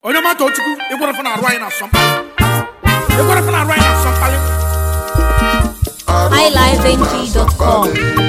onye mata ochukwu ịgwara fana arụ anyị na asọ mkpali ịgwara fana arụ anyị na asọ mkpali highlifeng.com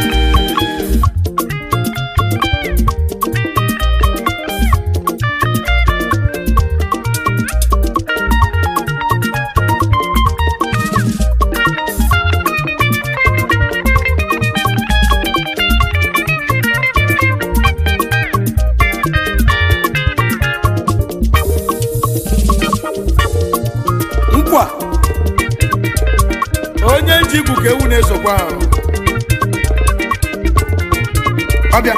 nkwa onye ji igwu ka ewu na-esokwa ahụ ọbịa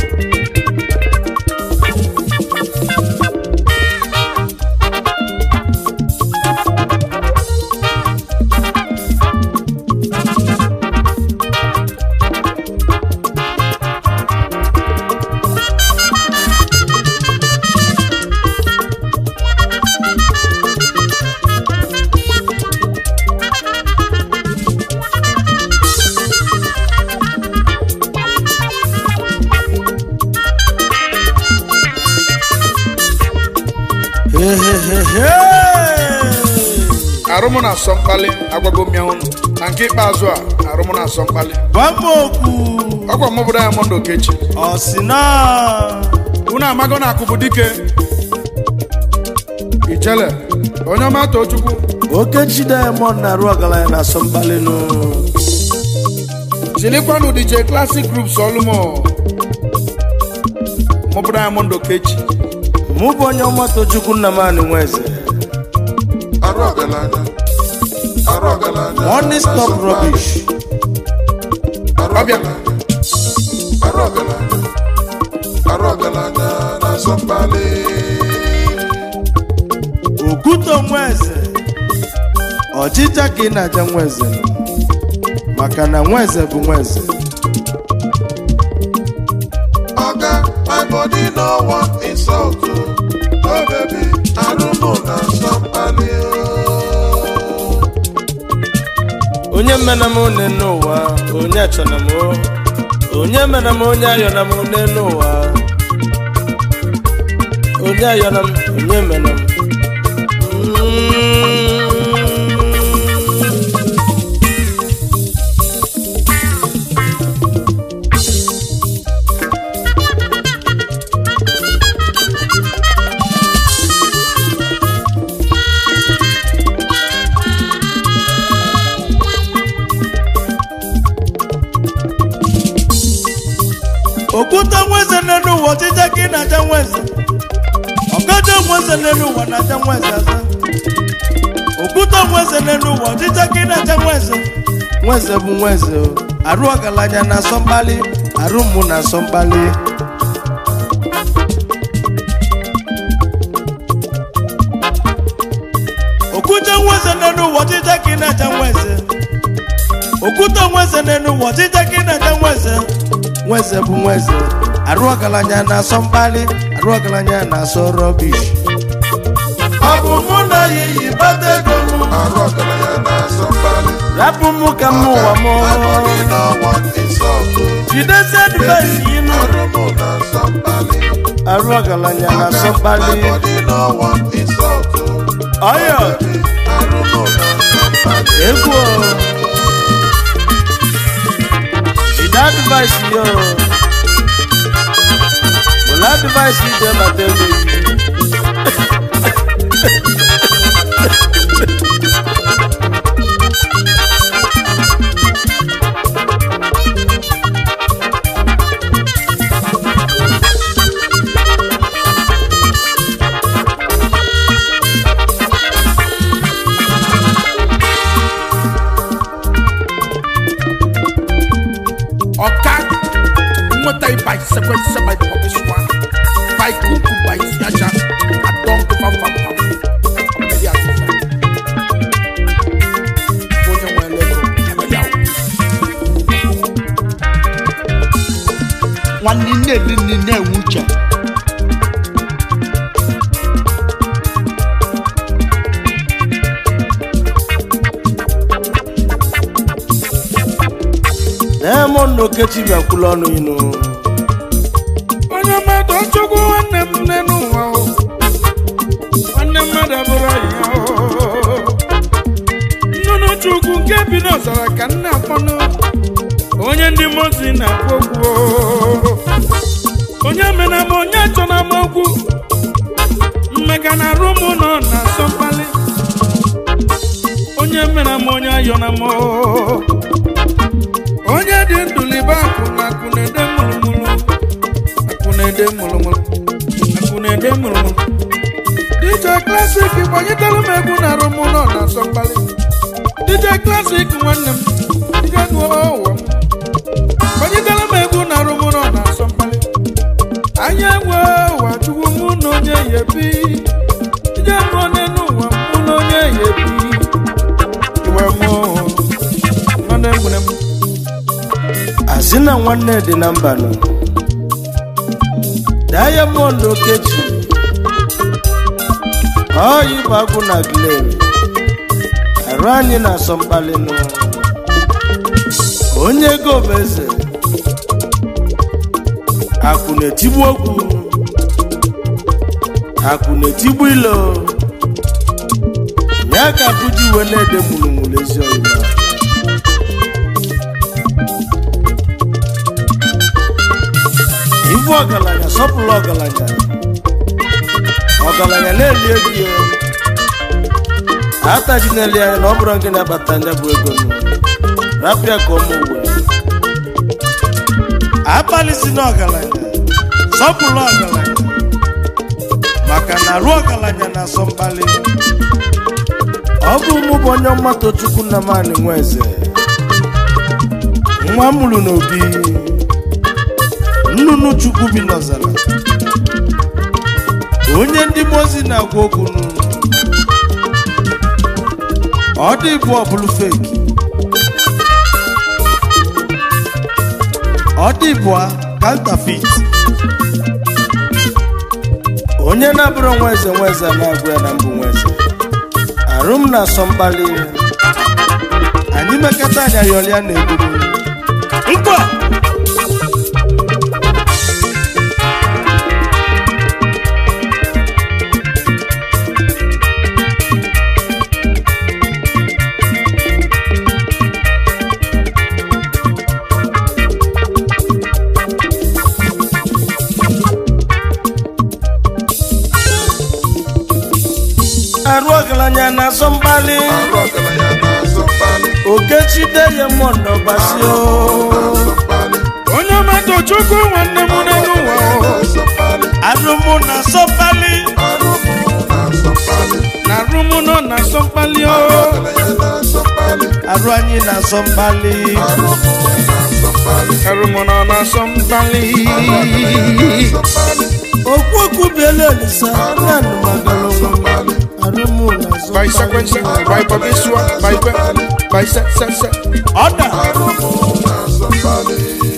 arụmụ na-asọ mkpali agwago m ya ụnụ na nke ikpeazụ a arụmụ na-asọ mkpali Gbamokwu ọgwa m bụ Diamond Okechi ọsịna unu amago na akụ bụ dike ijele onye ọma too chukwu Okechi Diamond na-arụ ọgaranya na asọmkpalinụ zilikwanụ DJ Classic Groups ọlụmọ mụ bụ Diamond Okechi mụ bụ onye ọma Tochukwu Nnamani Nweze arụ ọgaranya arụ ọgaranya Money stop rubbish arụ Ọbịa. ọgaranya arụ ọgaranya arụ ọgaranya na-asọ mkpali Okwuto Nweze ọchịcha ka ị na-aja Nweze nọ. maka na Nweze bụ Nweze oga my body no want insult o oh baby arụmụ na-asọ mkpali o onye mena m one n'ụwa onye achọna m o. onye mena m onye ayọna m one n'ụwa onye ayọna m onye mena m Mm. okwute nweze n'elu ụwa ọchịcha ka ị na-aja nweze ọkaja nweze n'elu ụwa na-aja nweze aza okwute nweze n'elu ụwa ọchịcha ka ị na-aja nweze nweze bụ nweze o. arụ ọgaranya na-asọ mkpali arụ mụ na-asọ mkpali okwute nweze n'elu ụwa ọchịcha ka ị na-aja nweze okwute nweze n'elu ụwa ọchịcha ka ị na-aja nweze nweze bụ nweze arụ ọgaranya na-asọ mkpali arụ ọgaranya na-asọ rọbish ọ bụ mụ na ya iyi bata ego m arụ ọgaranya na-asọ mkpali rapụ mụ ka m ụwa m my body no want insult o jidesi advaịs inu arụmụ na-asọ mkpali arụ ọgaranya na-asọ mkpali my body no want insult o ọyọ arụmụ na-asọ mkpali egwu o. jide advaịs yo were advaịs ije mata ego yi ọka nweta ịba isekwense by pọbiswa by kuku by isiaja adọnkụ fafafam ọmọdé asịsa onye nwe lego emeli ahụ nwanne nne dị nne na-enwe uche Diamond Okechi bịakwula ọnụ inu onye mmadụ chukwu nwanne m nne n'ụwa o nwanne mmadụ abụrụ ọyị ya oo. nnụnụ chukwu nke bi n'ọzara ka nna akpọnụ onye ndị mozi na-akpọ okwu oo. onye mena m onye achọ na m okwu mmega na arụ m nọ na asọ mkpali onye mena m onye ayọ na m oo. onye dị ndụ libe akụ na akụ na-ede mụrụmụrụ akụ na-ede mụrụmụrụ akụ na-ede mụrụmụrụ DJ Classic gbanyetara m egwu na arụ m nọ na asọ mkpali DJ Classic nwanne m DJ nụọ ụwa m gbanyetara m egwu na arụ m nọ na asọ mkpali anya enwe ụwa chukwu mụ na onye ya ebi DJ nụọ n'elu ụwa mụ na onye ya ebi iwe mụ nwanne m nwere m asị na nwanne dị na mba nọ diamond okechi ọyị bụ agwụ na glen arụ anyị na-asọ mkpali nụ onye ego bụ eze akụ na-etigbu okwu akụ na-etigbu ilo ya ka akụ ji uwe na-ede mụrụmụrụ ezi ọyịba ibu ọgaranya sọpụrụ ọgaranya ọgaranya na-eli ego ya ataji na-eli anya na ọ bụrụ gị na-abata ndị bụ ego nụ rapịa ka ọmụ uwe abalị si na ọgaranya sọpụrụ ọgaranya maka na arụ ọgaranya na-asọ mkpali ọ bụ mụ bụ onye mmatụ chukwu nna m anị nwa eze nwa m mụrụ n'obi nnụnụ chukwu bi n'ọzara onye ndị mozi na-agwa okwu nụ ọ dị bụ ọbụlụ feki ọ dị bụ kantafit onye na-abụrụ nwa eze nwa eze na-agwa ya na mbụ nwa eze arụ m na-asọ mkpali anyị mekata anya yọlịa na-eburu nkwa arụ ọgaranya na-asọ mkpali arụ ọgaranya na-asọ mkpali okechide ya mọndọ gbasio na-asọ mkpali onye ọmatụ chukwu nwanne m n'elu ụwa oo. na-asọ mkpali arụmụ na-asọ mkpali arụ m na-asọ mkpali na arụ m nọ na asọ mkpali o ọgaranya na-asọ mkpali arụ anyị na-asọ mkpali arụ m na-asọ mkpali arụ m nọ na asọ mkpali na-asọ mkpali okwu okwu biela olisa nanụ magara onwe m arụmụ na-asọ by sequence by babesua by be by se se se ọda arụ m na-asọ mkpali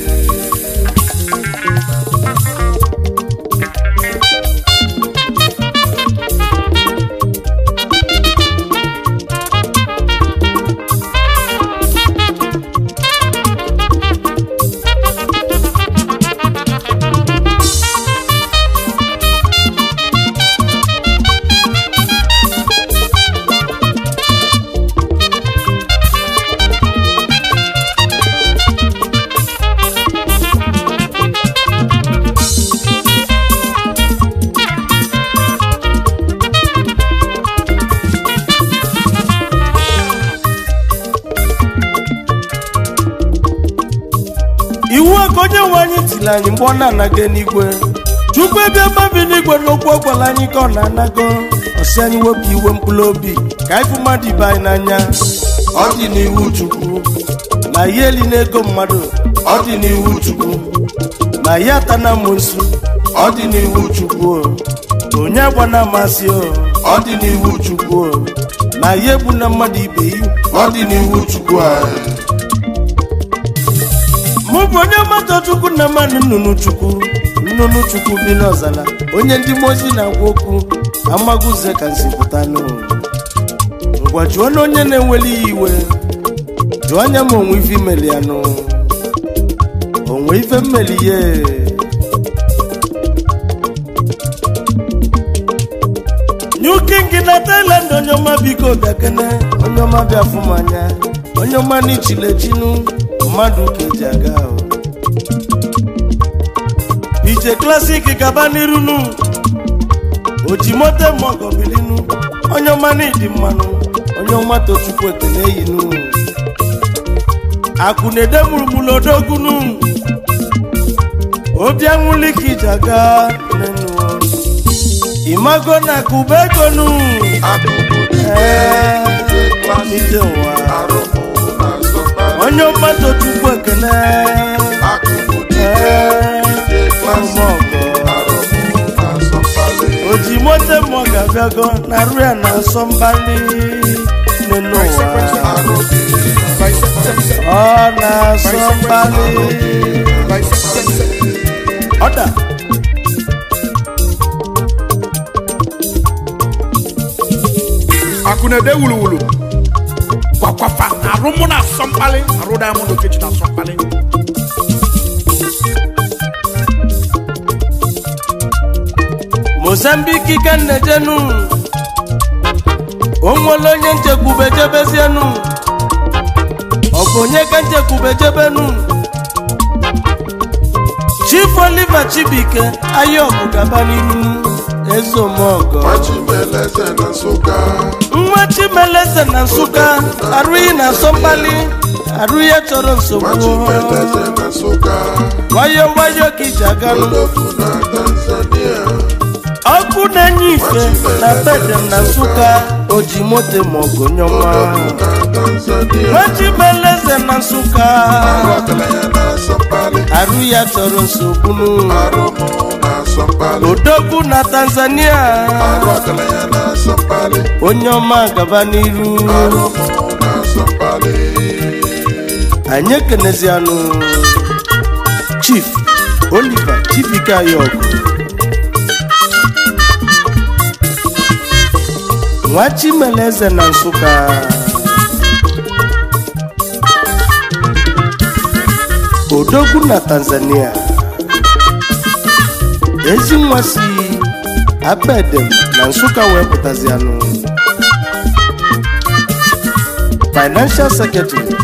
iwu a ka onye nwe anyị tiri anyị mgbe ọ na-anaga n'igwe chukwu ebe mmabi n'igwe n'okwu ọ gwara anyị ka ọ na-anago ọsị anyị wepụ iwe mkpụrụ obi ka anyị fụ mmadụ ibe anyị n'anya ọ dị n'iwu chukwu na ya eli n'ego mmadụ ọ dị n'iwu chukwu na ya atana amosu ọ dị n'iwu chukwu o. onye agbana amasị o ọ dị n'iwu chukwu o. na ya egbu na mmadụ ibe yi ọ dị n'iwu chukwu anyị mụ bụ onye mmadụ chukwu na mmadụ nnụnụ chukwu nnụnụ chukwu bi n'ọzara onye ndị mozi na-agwa okwu amaguze ka nsi pụta n'ụlọ ngwa jụọ na onye na-enweli ya iwe jụọ anya ma onwe ife imeli ya nụ onwe ife mmeli ya new kingi na Thailand onye ọma biko bịa kene onye ọma bịa fụ m anya onye ọma n'ichilechinu mmadụ ka eji aga ahụ ije klasik gaba n'irunu ojimote mọgọbilinu onye ọma n'ịdị mmanụ onye ọma tochukwu ekene eyinu akụ na-ede mụrụmụrụ odogunu obi anwụli ka ije aga nenu imago na akụba egonu ee ije ụwa onye ọma tochukwu ekene ee ọmọgọ oji mote mmụọ ga-abịago na arụ ya na-asọ mbali nenu ụwa ọ na-asọ mbali ọda akụ na-ede wuluwulu kwakwafa arụ mụ na-asọ mkpali arụ diamond okechi na-asọ mkpali mozambiki ka nnejenu onwere onye nchekwube jebezienu ọ bụ onye ka nchekwube jebenu chief oliver chibike ayọbụ gaba n'ihu ezeomogo Machimeleze na Nsụka nwa chimeleze na nsụka arụghị na asọmkpali arụ ya chọrọ nsogbu Machimeleze na Nsụka wayo wayo ka iji aganụ Odogwu na Tanzania ọkụ na-enye ife na bedem na nsụka oji moto maọgụ nyọma Odogwu na Tanzania nwachibeleze na nsụka Ọgaranya na Asọmpali arụ ya chọrọ nsogbu Arụmụ na Asọmpali odogwu na tanzania Ọgaranya na Asọmpali onye ọma gaba n'iru Arụmụ na Asọmpali anyị ekenezianụ chief oliver chibike ayọgụ nwa chimeleze na nsụka odogwu na tanzania ezi nwa si abedem na nsụka wee pụtazianụ financial secretary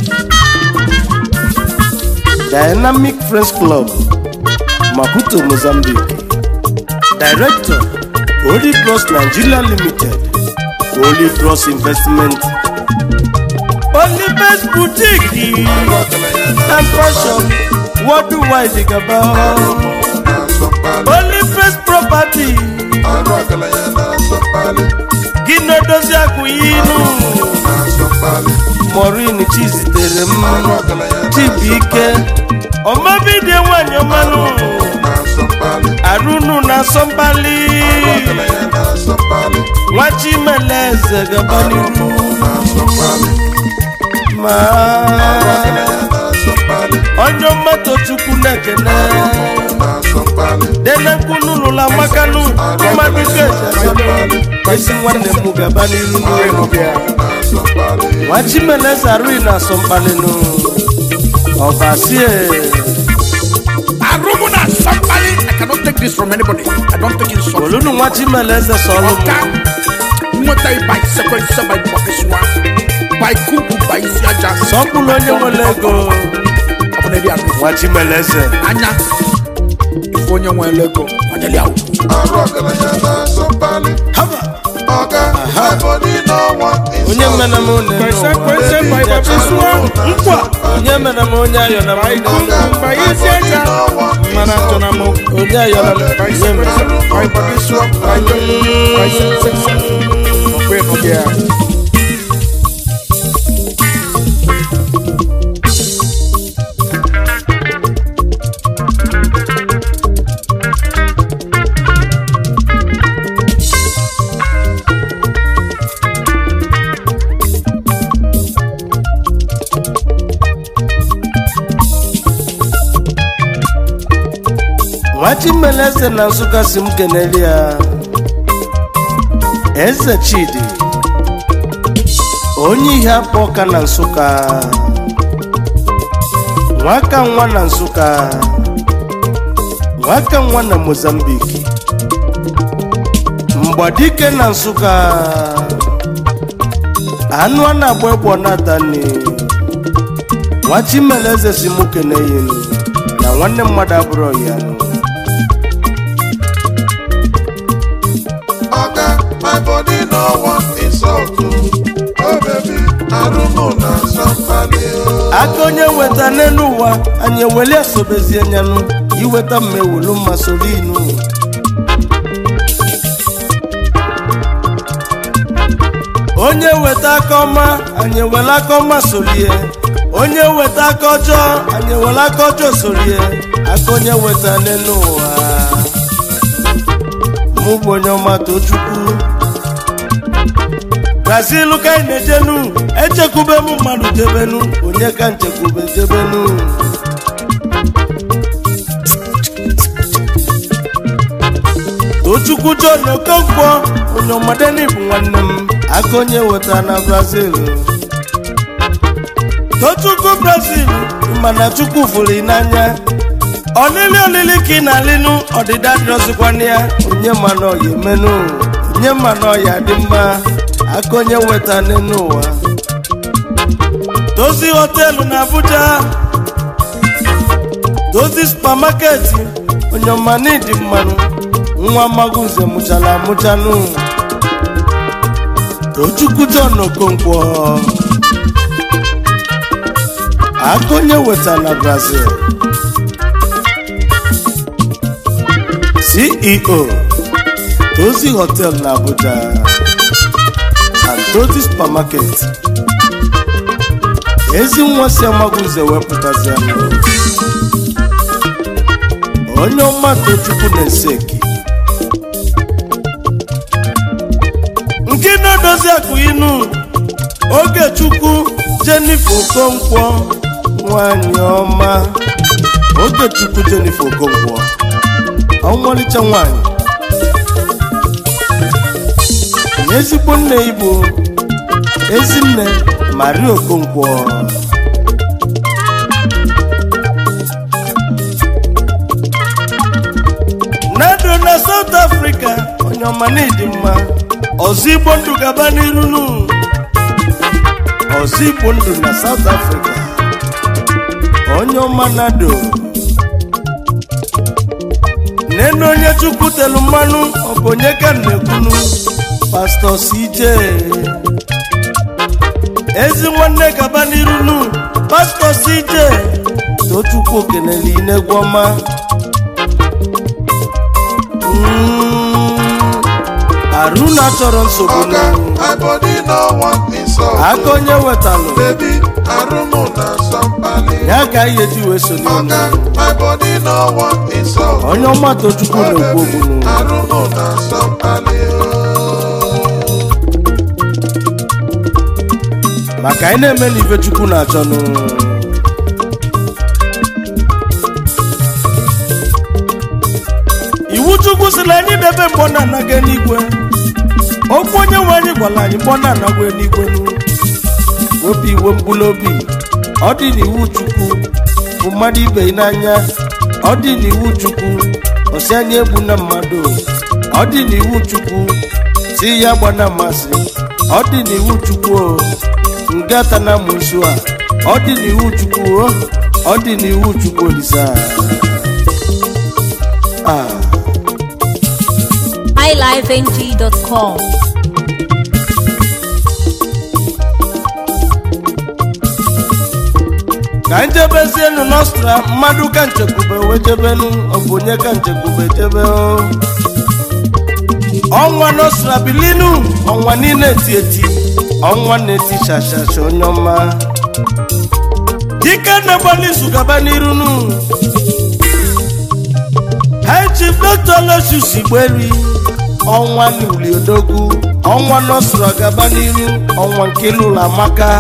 dynamic friends club maputo mozambique director holy cross nigeria limited holy cross investment olibes boutique and fashion worldwide gaba na Asọmpali olibes property Ọgaranya na Asọmpali gị na-edozi akụ inu na Asọmpali morin chizitere m Ọgaranya na chibuike ọmabidie nwanyị ọmanụ na Asọmpali arụnụ na asọmpali Ọgaranya na Asọmpali nwachimeleze gaba n'iru na Asọmpali ma Ọgaranya na Asọmpali onye mmatọ chukwu na-ekene na Asọmpali denekpunụlụla makanụ mmadụ ga-eji esi nwanne m gaba n'iru na Asọmpali nwachimeleze arụghị na asọmpalịnụ ọbasie arụ mụ na-asọ mkpali i cannot take this from anybody i don't take insult olunu nwachimeleze sọlụ ọka nweta ịba isekwense ba ịgbakịsịwa ba ikuku ba isi aja sọpụrụ onye nwere ego ọ bụ na eri anụ ife nwachimeleze anya ife onye nwere ego ọnyeli ahụ Arụ ọgaranya na Asọmpali haba Ọga Ebonyi no want onye insult mere m onye Kwese kwese ba ịgbapịsịwa nkwa onye mere m onye ayọ na m ikuku ba isi aja mana achọ na m onye ayọ na m onye mere ba ịgbapịsịwa ba ịgbapịsịwa ọkwa ịnọgị ya nwachimeleze na nsụka si m kenere ya eze chidi onye ihe akpọ ọka na nsụka nwaka nwa na nsụka nwaka nwa na mozambik ọgbadike na nsụka anụ a na-agba egbo natani nwachimeleze si mụ keneyenu na nwanne mmadụ abụrụ ya Oga, my body no want insult. oh. Oh baby, arụmụ na somebody. oh. aka onye weta n'elu ụwa anyị eweli asobezie nyanụ iweta mma ewulu mma soro inu onye weta aka ọma anyị ewele aka ọma sorie onye weta aka ọjọọ anyị ewele aka ọjọọ sorie aka onye weta n'elu ụwa mụ bụ onye ọma tochukwu brazil ka anyị na-ejenu echekwube m mmadụ jebenu onye ka nchekwube jebenu tochukwu john okonkwo onye ọmadeni bụ nwanne m aka onye weta na brazil tochukwu brazil mana chukwu fụrụ ị n'anya ọlịlị olili ka ị na-alịnụ ọdịda dịrọzikwana ya onye ma na ọya emenu onye ma na ọya dị mma aka onye weta n'ụwa dozi họteelụ na abuja dozi supamaketi onye ọma n'ịdị mmanụ nwa magunze mụchara amụchanụ tochukwu john okonkwo aka onye weta na brazil ceo tozi hotel na abuja and tozi supermarket ezi nwa si amagunze wepụtazi anụ onye ọma tochukwu na-eseki nke na-edozi akụ inu oge chukwu jenifer okonkwo nwanyị ọma oge chukwu jenifer okonkwo ọnwalicha nwanyị na ezigbo nne igbo ezinne maria okonkwo nado na south africa onye ọma na ịdị mma ọzọ igbo ndụ gaba n'iru nu ọzọ igbo ndụ na south africa onye ọma nado nene onye chukwu telu mmanụ ọ bụ onye ka m na-ekwunu pastọ cj ezi nwanne gaba n'iru nu pastọ cj tochukwu okenele inegwu ọma Mm, arụna chọrọ nsogbu Oga, n'elu. my body no want insult. aka onye wetalụ Baby, arụmụ na somebody. ya ka anyị eji wee sonye Oga, unu my body no want insult. onye ọma tochukwu Oh na-ekwu baby, okwu n'ụwa. arụmụ na somebody. oh. maka anyị na-eme na ife chukwu na-achọ nụ iwu chukwu si na anyị debe mgbọ na-anaga n'igwe okwu onye nwe anyị gwara anyị mgbọ na-anagwa n'igwe nụ wepụ iwe mkpụrụ obi ọ dị n'iwu chukwu bụ mmadụ ibe ya n'anya ọ dị n'iwu chukwu ọsị anya egbu na mmadụ ọ dị n'iwu chukwu si ya gba na mmasị ọ dị n'iwu chukwu o ngata na musu a ọ dị n'iwu chukwu o ọ dị n'iwu chukwu olisa ah. highlifeng.com. ka njebezienu nostra mmadụ ka nchekwube wee jebenu ọ bụ onye ka nchekwube jebe o ọnwa nostra bilinu ọnwa niile eti eti ọnwa na-eti shashasha onye ọma dike na-agbalị izu gaba n'iru nu high chief dr losius igberi ọnwa n'uli odogwu ọnwa nostra gaba n'iru ọnwa nke lụrụ amaka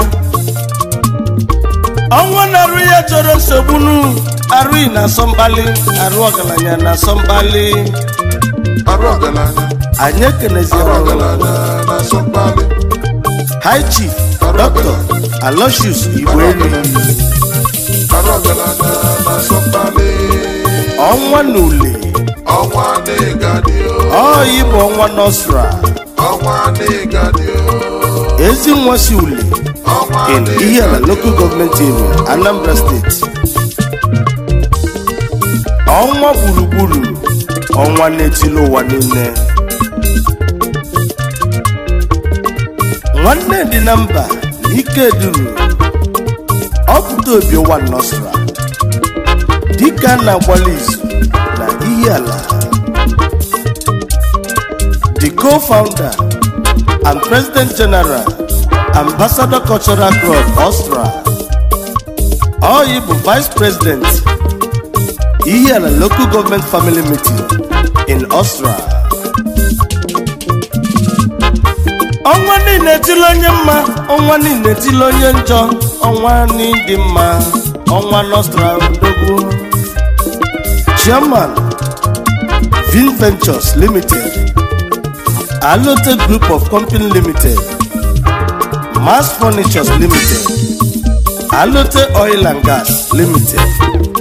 ọnwa na-arụ ya chọrọ nsogbu nu arụghị na asọmkpali arụ ọgaranya na asọmkpali Arụ ọgaranya, anyị ekeneziara arụ ọgaranya ọgaranya na somebody. high chief dr alosius igberi Arụ ọgaranya na somebody. ọnwa na ule ọnwa n'ịgadị o ọ ịbụ ọnwa nọsra ọnwa n'ịgadị o ezi nwa si ule ọnwa in Ihiala local government area Anambra State ọnwa gburugburu ọnwa na-etili ụwa niile nwanne dị na mba na ike duru ọpụta obi ụwa nọsra dịka a na-agbalị izu na Ihiala the co-founder and president general ambassador cultural club Austria Oyi bụ vice president Ihiala local government family meeting in Austria ọnwa niile etili onye mma ọnwa niile etili onye njọ ọnwa n'ịdị mma ọnwa Nostra odogwu chairman Vin Ventures Limited Alote Group of Company Limited Mass Furnitures Limited Alote Oil and Gas Limited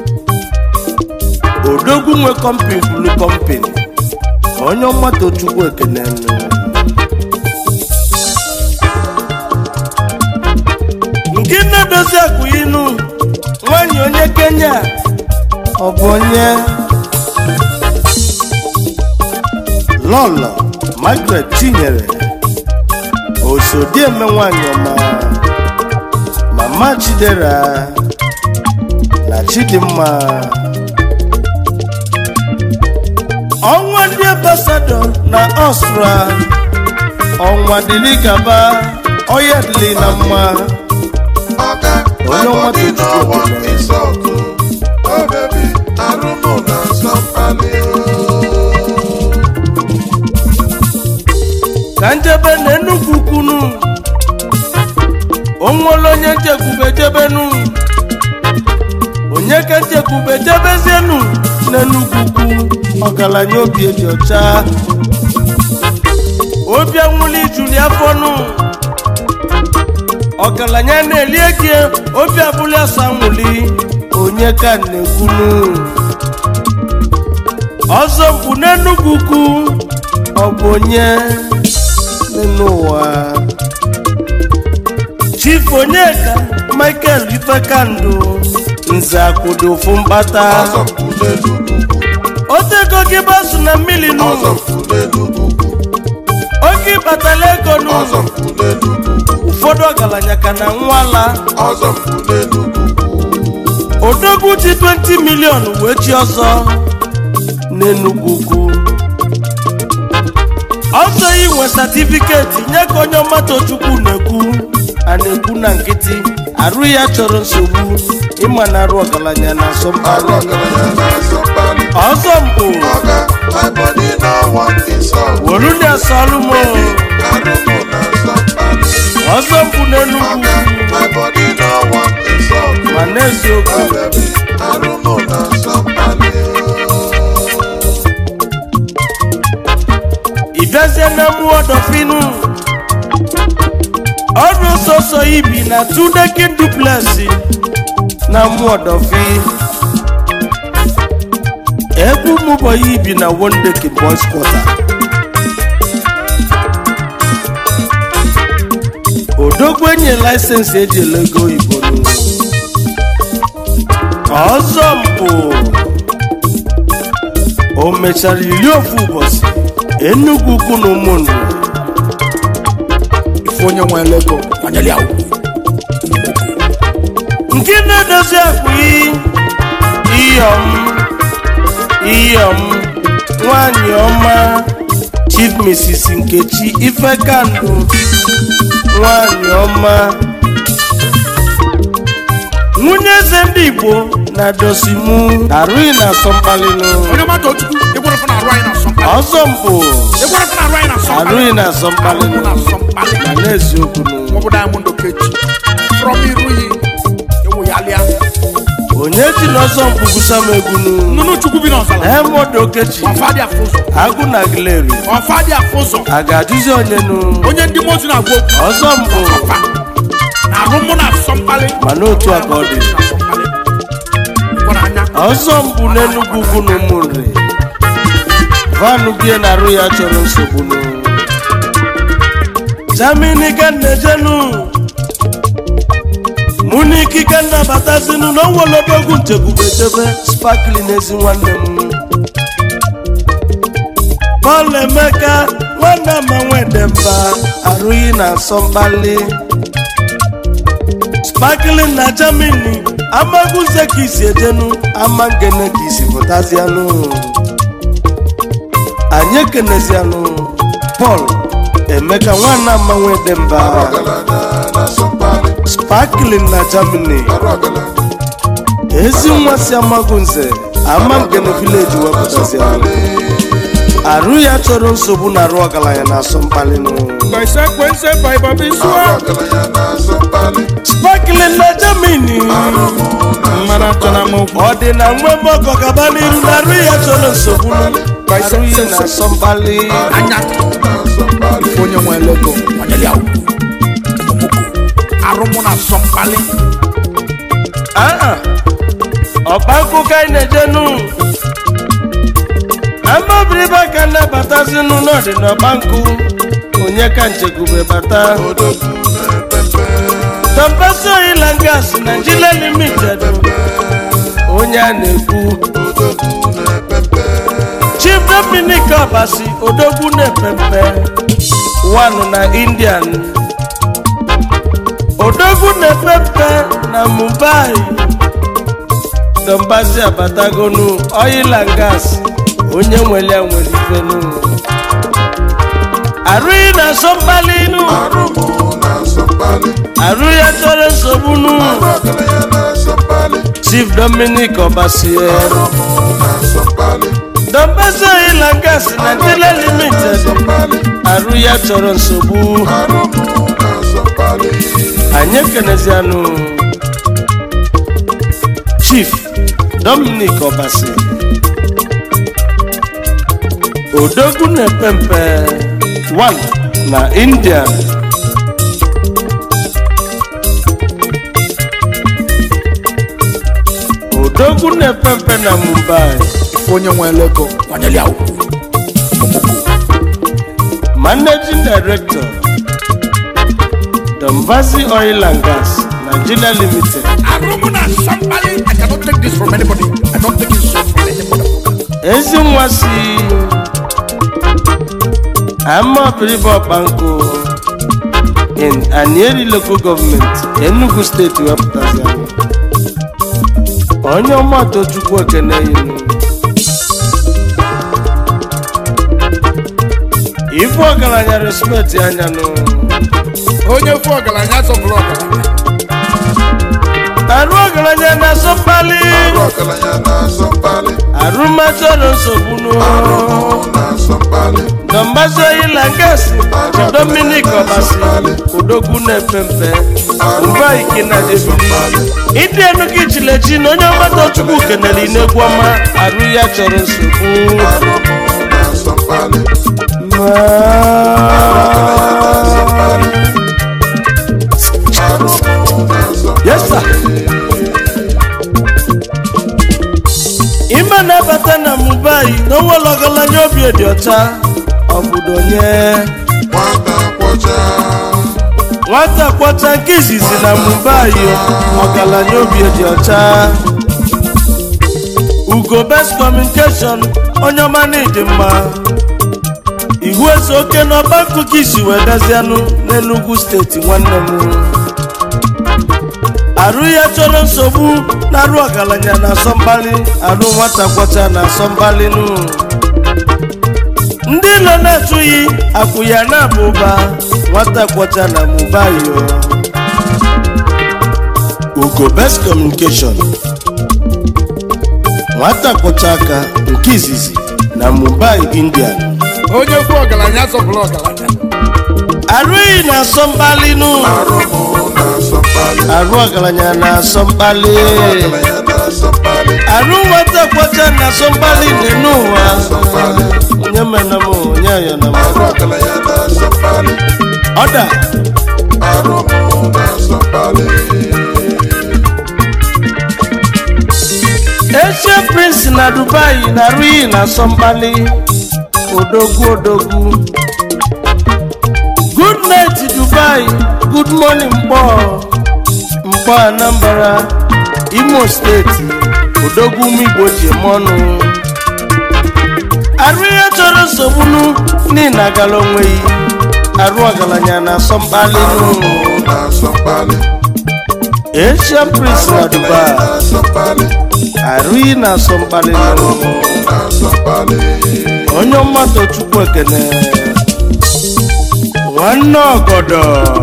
Odogwu nwe company bulu company onye ọmata Chukwu ekene nụ. nke na-edozi akụ inu nwanyị onye Kenya ọ bụ onye lọlọ Margaret Chinyere osodieme nwanyị ọma mama Chidera na Chidimma ọnwa ndị ambasadọ na Ọstra ọnwa dịrị gaba ọya dịrị na mma Oga, my Onye ọma body tó no ti want gbogbo insult o. Oh baby, arúgbó na sọ́pàlì o. ka njebe na enugwu kwunu onwere onye nchekwube jebenu onye ka nchekwube jebezienu n'enugwu kwu ọgaranya obi eji ọcha obi anwụli juli afọnụ ọgaranya na-eli egi obi abụli asa nwụli onye ka na-ekwunu ọzọ mkpu n'enugwu kwu ọ bụ onye n'ụwa chief onyeka michael ifekandụ nze akwụdo ofu mkpata Ọzọ mpụ n'elu ugwu, otego gị basu na mmiri nụ ọzọ mpụ n'elu ugwu, oke ịkpatala ego nụ ọzọ mpụ n'elu ugwu, ụfọdụ ọgaranya ka na nwala ọzọ mpụ n'elu ugwu. odogwu ji 20 milion wee chi ọzọ n'enugwu ugwu ọzọ inwe satifiketi nye ka onye ọmatochukwu na-ekwu a na-ekwu na nkịtị arụ ya chọrọ nsogbu ịma na arụ ọgaranya na Arụ asọmpi ọgaranya na sọ́pàlì. ọzọ mpụ Oga, my body no want insult. wolu na-asọlụ m Arúgbó na sọ́pàlì. ọzọ mpụ n'enugwu Oga, my body no want insult. ma n'eziokwu Oh baby, arúgbó na sọ́pàlì o. ịbịazie na mmụọ dọfinu ọdụ sọsọ ibi na tudekin duplesi na mmụọ dọfi ebe ụmụbọyị ibi na wondekin boys quarter odogwu enye laịsensị eji ele ego oyibo n'ụlọ ọzọ mpụ o mechara iri ofu ụbọchị enugwu ukwu na ụmụnne ife onye nwe ego kwanyere ya ugwu nke na-edozi akpa iyom iyom nwanyị ọma chief mrs nkechi ifekandụ nwanyị ọma nwunye eze ndị igbo na dosimu arụghị na asọmkpalịnụ onye mmadụ ochukwu ịgwara fana arụ anyị na asọmkpali ọzọ mpụ ịgwara fana arụ anyị na asọmkpali arụghị na asọmkpalịnụ Arụ na asọmkpali ma n'eziokwu nụ maọbụ diamond okechi from iruyi ewu ya lịa onye ji n'ọzọ mpụ gwusa m egwu nụ nnụnụ chukwu bi n'ọzala Diamond Okechi ọfa dị afọ ụzọ agụ na gileri ọfa dị afọ ụzọ a ga-ajụzi onye nụ onye ndị mozu na-agwa okwu ọzọ mbụ ọfa na arụ mụ na asọmkpali ma n'otu aka ọ dị na asọmkpali gwara anya ọzọ mbụ n'enugwu ugwu na ụmụnri vanụ bie na arụ ya chọrọ nsogbu nụ jamini ka nnejenu mụ na ikike nnabatazinu na onwelodogwu nchekwubechebe spakli n'ezi nwanne m Paul Emeka nwanne ama nwedemba arụghị na asọmkpali sparkling na Germany amaguze ka isi ejenu ama ngene ka isi pụtazianụ anyị ekenezianụ Paul Emeka nwanne ama nwedemba ọgaranya na-asọmpali sparkling na Germany arụ ọgaranya ezi nwa si amagunze ama ngene village wepụtazianụ arụ ya chọrọ nsogbu na arụ ọgaranya na asọmkpali nụ Consequence by Bobby arụ Swag. ọgaranya na-asọmpali sparkling na Germany Mmadụ achọ na mụ. ọ dị na nwe mọkọ gaba n'iru na arụ ya chọrọ nsogbu arụ ya na asọmkpali anya na-asọmpali ife onye nwe lego onyeli ya ugwu omoko arụmụ na asọ mkpali aa ọkpankụ ka anyị na-ejenu amabiribe ka nnabatazinụ n'ọdị n'ọkpankụ onye ka nchekwube bata odogwu na-epepe tọmpesi oyila ngas Nigeria limited onye a na-ekwu odogwu na-epepe chief dominic ọbasi odogwu na-epempe wanụ na indian odogwu na-epempe na mumbai dombasi abatagonu oil and gas onye nwere ya nwere ifenu arụghị na asọmkpalinu arụmụ na-asọmpali arụ ya chọrọ nsogbu nu arụ ọgaranya na-asọmpali chief dominic ọbasi arụmụ na-asọmpali dombasi oil and gas nigeria limited asọmpali arụ ya chọrọ nsogbu arụmụ na-asọmpali anyị ekenezianụ chief dominic ọbasi odogwu na-epe mpe 1 na india odogwu na-epe mpe na mumbai ife onye nwe lego onyeli ya ugwu omoko managing director dombazi oil and gas nigeria limited arụmụ na asọ mkpali i cannot take this from anybody i don't take it so from anybody ezi nwa si amapiribe ọkpankụ in anieri local government enugu steeti wepụtazi anyị onye ọmụatọ chukwu ekene yinu ife ọgaranya respect anyanụ Onye fụ ọgaranya sọpụrụ ọgaranya. arụ ọgaranya na-asọ mkpali arụ ọgaranya na-asọmpali arụmachọrọ nsogbunu arụmụ na-asọmpali dọmbazi oyila ngasi dominic ọbasi odogwu na-epe mpe mba ike na debili ịdị enu gị chilechi na onye ọgbata chukwu kenere inegwu ọma arụ ya chọrọ nsogbu arụmụ na-asọmpali arụmụ na-asọmpali Yes, sir. ime na-abata na mubai na onwere ọgaranya obi dị ọcha obodo onye nwata kwọcha nwata kwọcha nke izizi na mubai ọgaranya obi dị ọcha ugo best communication onye ọma na ịdị mma ihu eze oke n'ọba akụkọ isi wee dazianụ n'enugwu steeti nwanne m arụ ya chọrọ nsogbu na arụ ọgaranya na asọmkpali arụ nwata kwọcha na asọmkpali nụ ndị ilo na-atụghị akwụ ya na-aba ụba nwata kwọcha na mubayo ugo best communication nwata kwọcha aka nke izizi na mumbai indian Onye fụ ọgaranya sọpụrụ ọgaranya. arụghị na asọmkpali nụ arụmụ na-asọmpali arụ ọgaranya na asọmkpali ọgaranya na-asọmpali arụ nwata kwọcha na asọmkpali dị n'ụwa onye mena m onye ya na m arụ ọgaranya na-asọmpali ọda arụmụ na-asọmpali echie prince na dubai na arụghị na asọmkpali odogwu odogwu good night dubai good morning mkpọ mkpọ anambra imo steeti odogwu ụmụ igbo ji eme ọnụ arụ ihe chọrọ nsogbunu n'ihi agala onweghị arụ ọgaranya na asọmkpali arụmụ na-asọmkpali asian prince na dubai na-asọmkpali arụghị na asọmkpali arụmụ na-asọmkpali onye mmadụ chukwu ekene nwanne ọgọdọ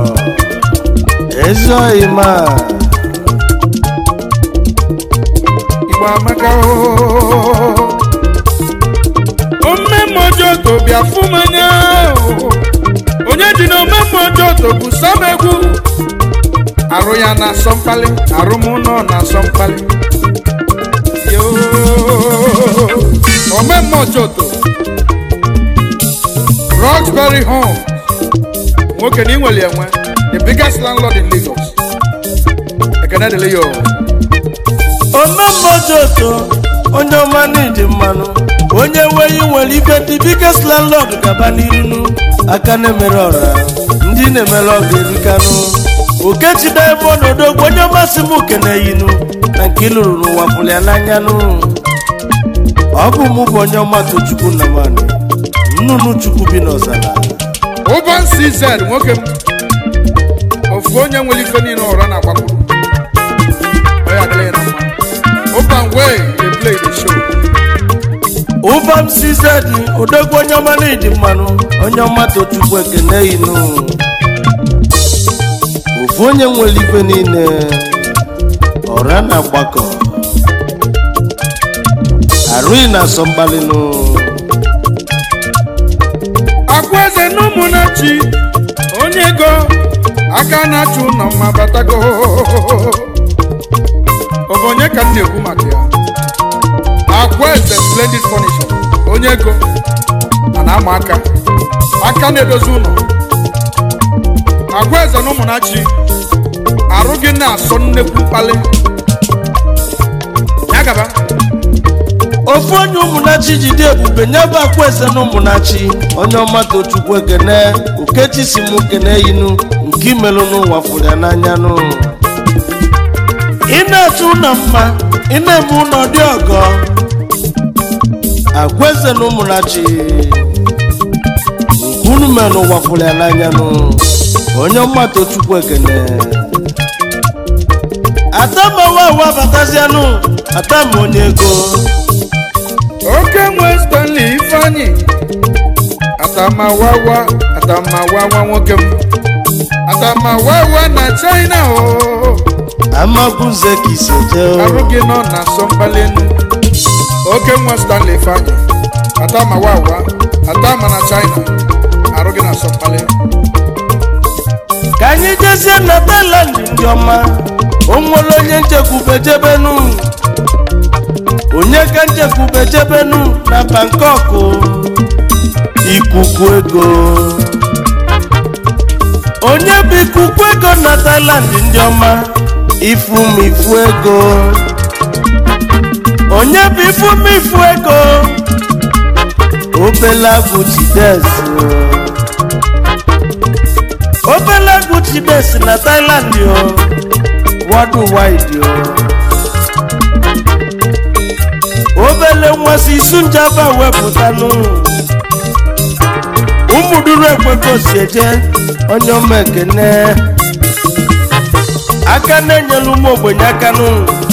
ezoghịma igbo amaka oo. omemmojoto bịa fụ m anya oo. onye ji na omemmojoto bụ sam egwu arụ ya na-asọ mkpali arụ m nọ na-asọ mkpali Yoo. omemmojoto roxbury home nwoke na inwere enwe the biggest landlord in lagos ekene dịrị ya oo. omemmojoto onye ọma n'iji mmanụ onye nweghị nwere ike ndị biggest landlord gaba n'irinu aka na-emere ọra ndị na-emere ọga erikanụ okechide ebe ọnọdụ onye ọmasị m keneyinu na nke ịlụrụ n'ụwa pụrụ ya n'anyanụ ọ bụ mụ bụ onye ọma tochukwu na mmanụ nnụnụ chukwu bi n'ọzara Urban CZ nwoke m ofu onye nwere ife niile ụra na-agbakwuru Ọ ya adịla ya na mma Urban way dey play the show ụbam sizedi odogwu onye ọma n'iji mmanụ onye ọma tochukwu ekene inu ofu onye nwere ife niile ọra na mgbakọ arụghị na asọmgbalịnụ akwa eze na ụmụnachi onye ego aka na-achụ ụlọ mma batago ọ bụ onye ka m na-ekwu maka ya akwa eze splendid furniture onye ego a na-ama aka aka na-edozi ụlọ akwa eze na ụmụnachi arụ gị na-asọ nnekwu mkpali ya gaba ofu onye ụmụnachi jide ebube nyebe akwa eze na ụmụnachi onye ọma tochukwu ekene okechi si m kene inu nke imelụ n'ụwa fụrụ ya n'anya nụ ị na-achọ ụlọ mma ị na-eme ụlọ dị ọgọ agwa eze na ụmụnachi nke unu mere n'ụwa fụrụ ya n'anya nụ onye ọma tochukwu ekene atamawa awa batazianụ atama onye ego oke nwe stanley ifeanyi atamawawa atamawawa nwoke m atamawawa na china o amagunze ka isi eje arụ gị nọ na asọmkpalinu oke nwe stanley ifeanyi atamawawa atama na china arụ gị na asọmkpali ka anyị jezie na Thailand ndị ọma o nwere onye nchekwube jebenu onye ka nchekwube jebenu na Bangkok ikuku ego onye bụ ikuku ego na Thailand ndị ọma ifumifu ego onye bụ ifumifu ego obele agụ jides obele agụ jides na Thailand o worldwide o obele nwa si isu njaba wepụtanụ ụmụduru ekweko si eje onye ọma ekene aka na-enyelu ụmụ ogbenye aka nụ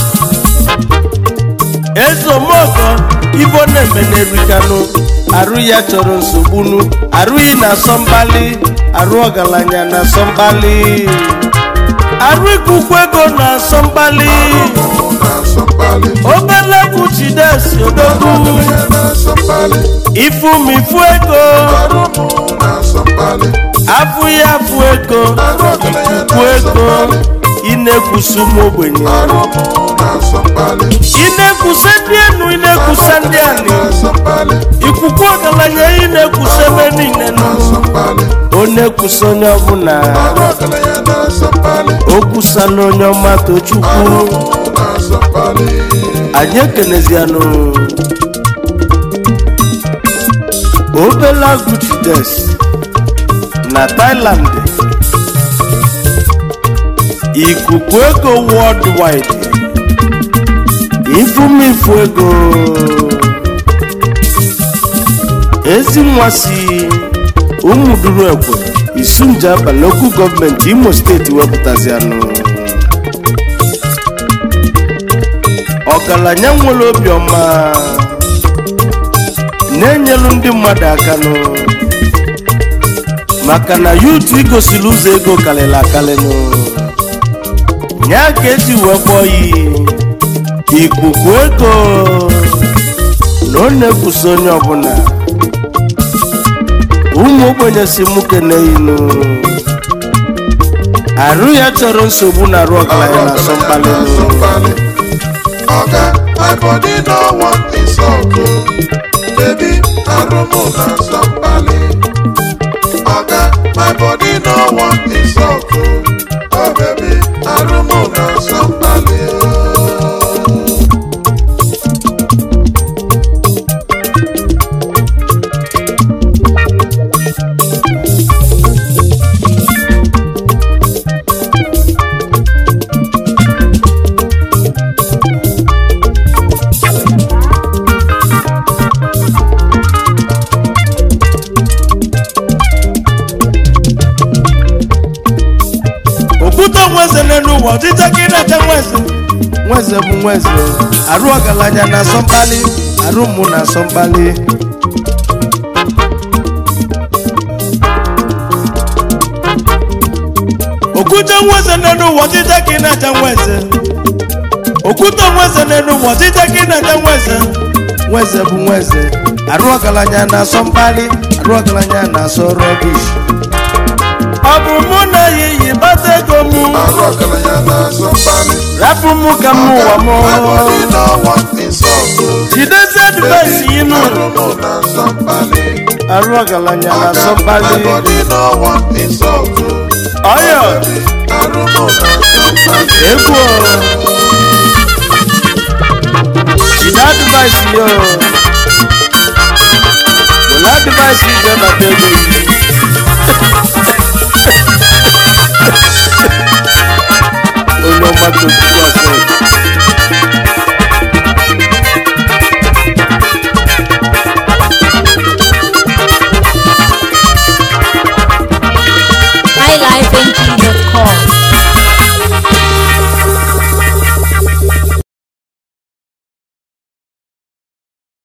ezomọgọ ibo na-eme n'erikanụ arụ ya chọrọ nsogbunu arụghị na asọmbali arụ ọgaranya na asọmbali arụ ikuku ego na asọmbali arụmụ na-asọmkpali obele egwu chidesi odogwu ọgaranya na-asọmkpali ifumifu ego arụmụ na-asọmkpali afụ ya afụ ego arụ ọgaranya ikuku ego na-asọmkpali ị na-ekwusa ụmụ ogbenye arụmụ na-asọmkpali ị na-ekwusa ndị enu ị na-ekwusa ndị anị na-asọmkpali ikuku ọgaranya ị na-ekwusa ebe niile nọ na-asọmkpali ọ na-ekwusa onye ọbụla arụ ọgaranya na-asọmkpali o kwusala onye ọma tochukwu arụmụ na-asọmkpali anyị ekenezianụ obela guchides na thailand ikuku ego worldwide ifumifu ego ezi nwa si ụmụduru ekwe isunjaba lokal gọọmenti imo steeti wepụtazianụ ọgaranya nwere obiọma na-enyelu ndị mmadụ aka nụ maka na yutu igosiri ụzọ ego karịrị akarị nụ ya ka eji wee kpọọ ya ikuku ego na ọ na-ekwusi onye ọbụla ụmụ ogbenye si mụ keneyinu arụ ya chọrọ nsogbu na arụ ọgaranya na asọ mkpali nụ Oga, my body no want insult o. Baby, arumu na somebody. Oga, my body no want insult o. Oh baby, arumu na somebody. okwute nweze n'elu ụwa ọdịcha ka ị na-eche nweze nweze bụ nweze arụ ọgaranya na asọ mkpali arụ mmụ na asọ mkpali okwute nweze n'elu ụwa ọdịcha ka ị na-eche nweze okwute nweze n'elu ụwa ọdịcha ka ị na-eche nweze nweze bụ nweze arụ ọgaranya na asọ mkpali arụ ọgaranya na asọ rọbish ọ bụ mụ na ya iyi bata ego mụ Arụ ọgaranya na somebody. rapụ mụ ka m ụwa m My body no want insult o. jidezi advaisi inu Arumu na somebody. arụ ọgaranya na Oga, asọmpali my body no want insult o. ọyọ Arumu na somebody. egwu o. jide advaisi yo were advaisi ije bata ego gị onye ọgbata otutu ọsọ highlifeng.com